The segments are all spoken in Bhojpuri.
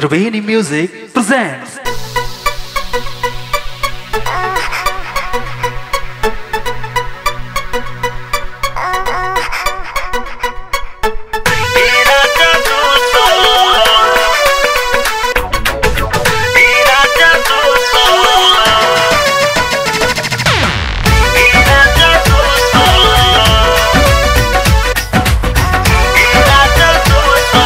Triveni Music presents. तेरा जादू सो तेरा जादू सो तेरा जादू सो तेरा जादू सो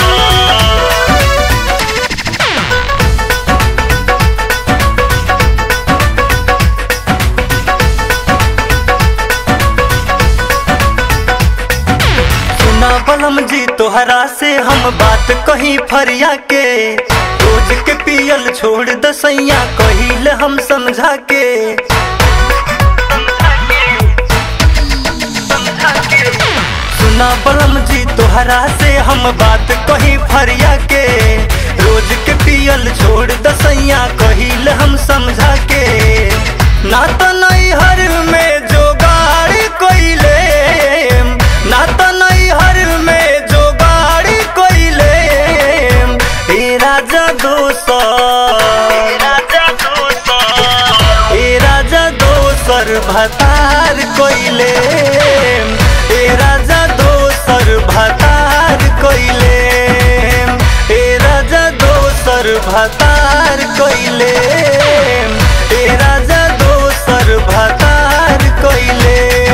सुना बलम जी तोहरा से हम बात कही फरिया के रोज के पियल छोड़ दसैया कहिल हम समझा के सुना बलम जी तोहरा से हम बात कही फरिया के रोज के पियल छोड़ दसैया कहिल हम समझा के ना तो नहीं हर में जोगाड़ कोइले ना तो नहीं हर में जोगाड़ कोइले तेरा जादू सो ए राजा दोसर भतार कोइले ए राजा दोसर भतार कोइले ए राजा दोसर भतार कोइले ए राजा दोसर भतार कोइले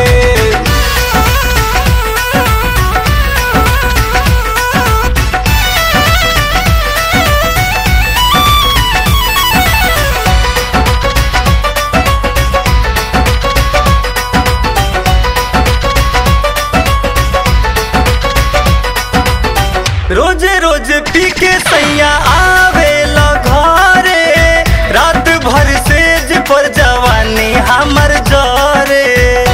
रोजे रोज पी के सैया आवे घरे रात भर सेज पर जवानी हमर जरे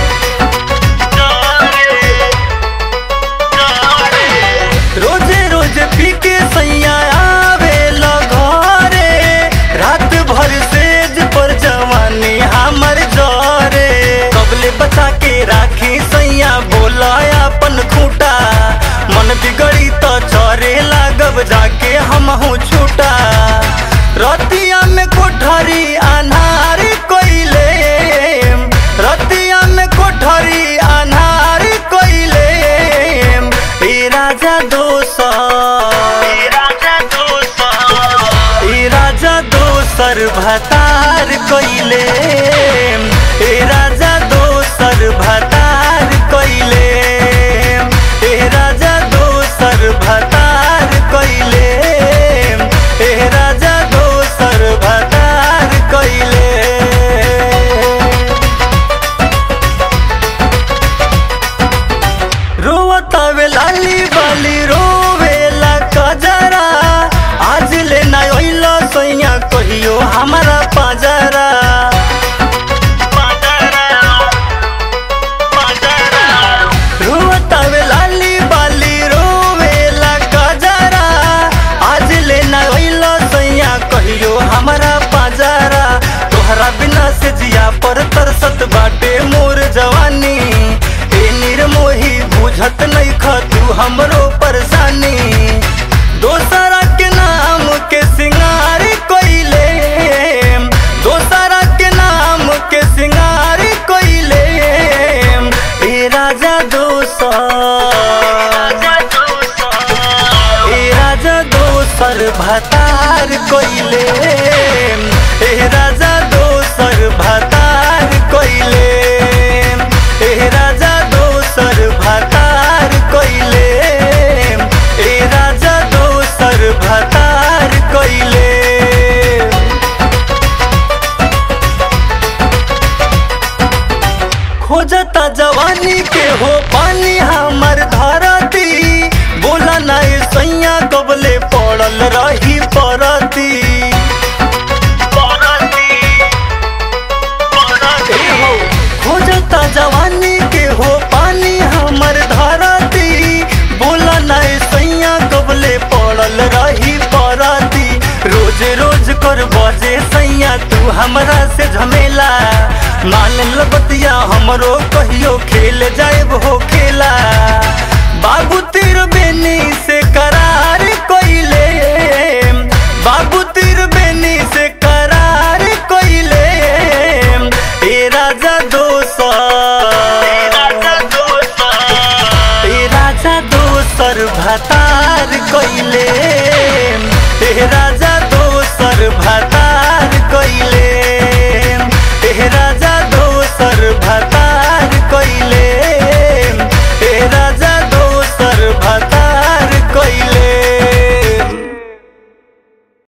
रोजे रोज पी के सैया आवे घरे रात भर सेज पर जवानी हमर जरे कबले बचा के राखी सैया बोला अपन खूटा मन बिगड़ी तो चरे लागब जाके हम छूटा रतिया में कोठरी अनार कोइले रतिया में कोठरी अनार कोइले ए राजा दोसर ए राजा दोसर भतार कोइले ए राजा दोसर भतार कोइले ए राजा दोसर भतार कोइले ए राजा दोसर भतार कोइले रोवतावे लाली बाली रोवेला कजरा आज ले ना ओइला सैया कहियो हमारा पाजरा रोवतावे लाली बाली रोवेला कजरा आज ले ना ओइला सैया कहियो हमारा पाजरा तोहरा बिना से जिया पर तरसत बाटे मोर जवानी ए निर्मोही बुझत नहीं खतू हमरो परेशानी दोसरा के नाम के सिंगार कोइले दोसरा के नाम के सिंगार कोइले ए राजा दोसर ए राजा दोसर भतार कोइले ए राजा दोसर भतार कोइले ए राजा दोसर भतार कोइले ए राजा दोसर भतार कोइले खोजता जवानी के हो पानी हमर धरती बोला नहीं सैया कबले पड़ल रही परती ए हो, खोजता जवानी के हो पानी हमर धरती बोला नहीं सैया कबले पड़ल रही परती रोज रोज कर बजे सैया तू हमरा से झमेला मान लबतिया हमरो कहियो खेल जाएब हो खेला बाबू तीर बेनी से करार कोइले बाबू त्रिवेणी से करार कोइले ए राजा दोसर ए राजा दोसर भतार कोइले ए राजा दोसर भतार